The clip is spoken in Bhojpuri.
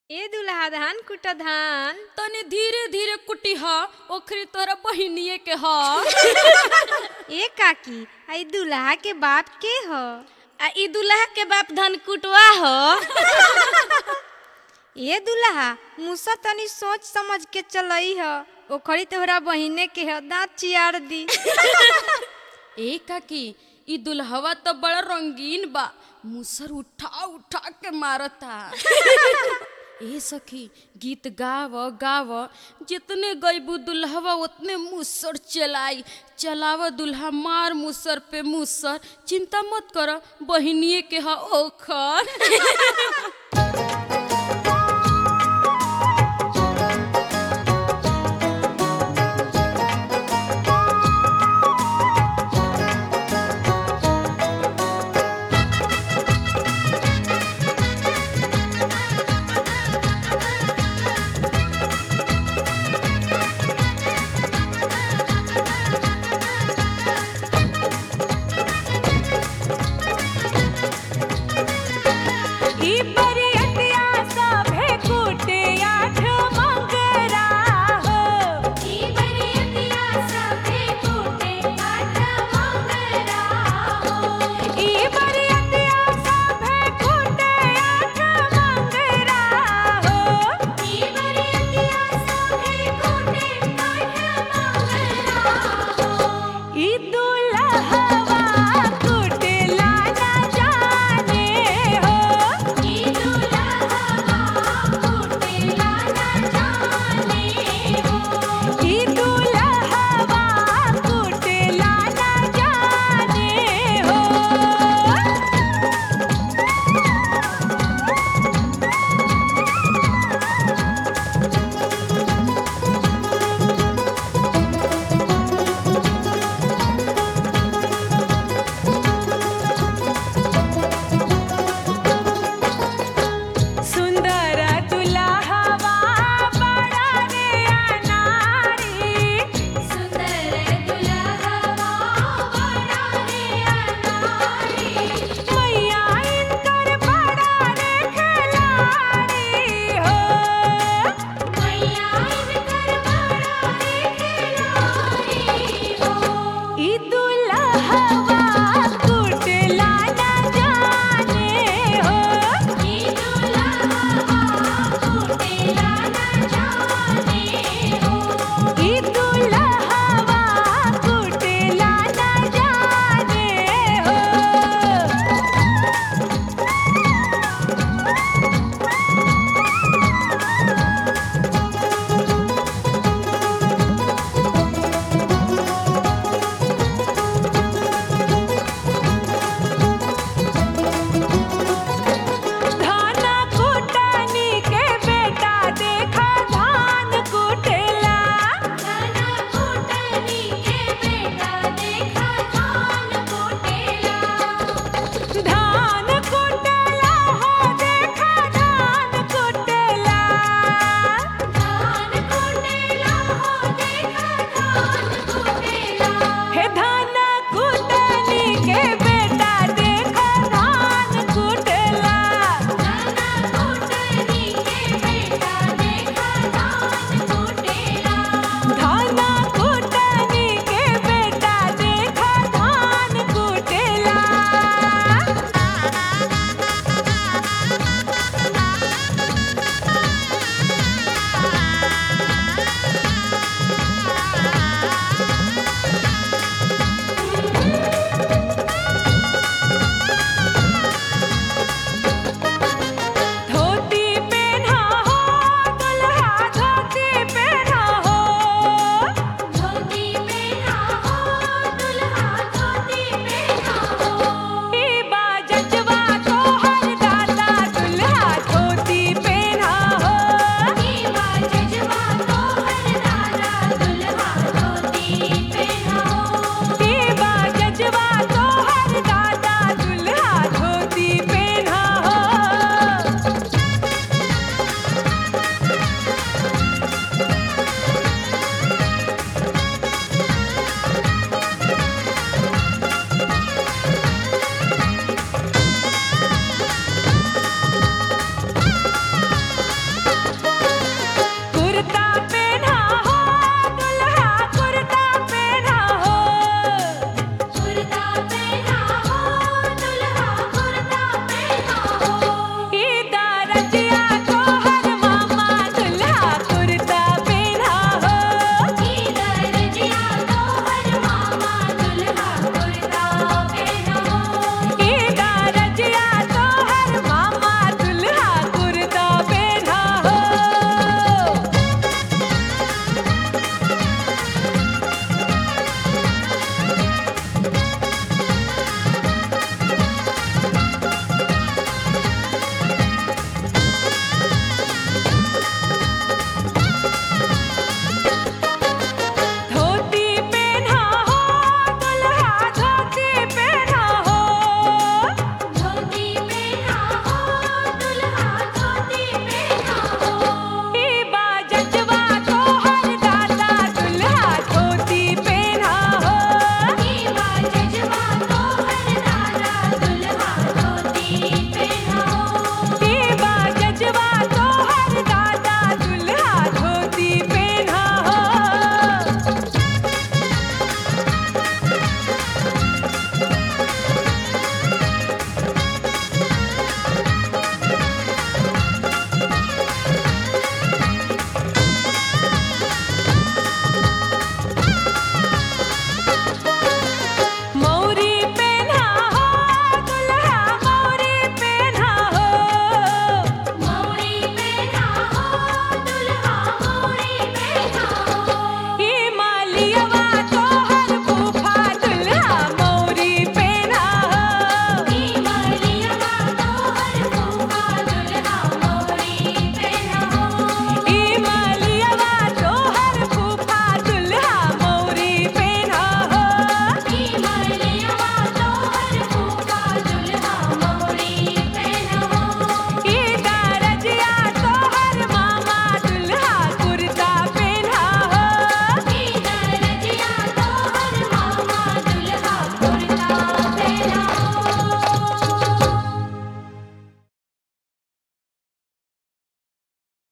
ए दुल्हा धान कुट धान तनी धीरे धीरे कुटी ह ओखरी तोहरा बहिनिए के ह ए काकी आई दुल्हा के बाप के ह आ ई दुल्हा के बाप धन कुटवा ह ए दुल्हा मुसा तनी सोच समझ के चलई ह ओखरी तोहरा बहिने के ह दांत चियार दी ए काकी ई दुल्हवा तो बड़ा रंगीन बा मुसर उठा उठा के मारता ए सखी गीत गाव गाव जितने गईबू दुल्हवा उतने मुसर चलाई चलाव दुल्हा मार मुसर पे मुसर चिंता मत कर बहिनिए के हा ओखर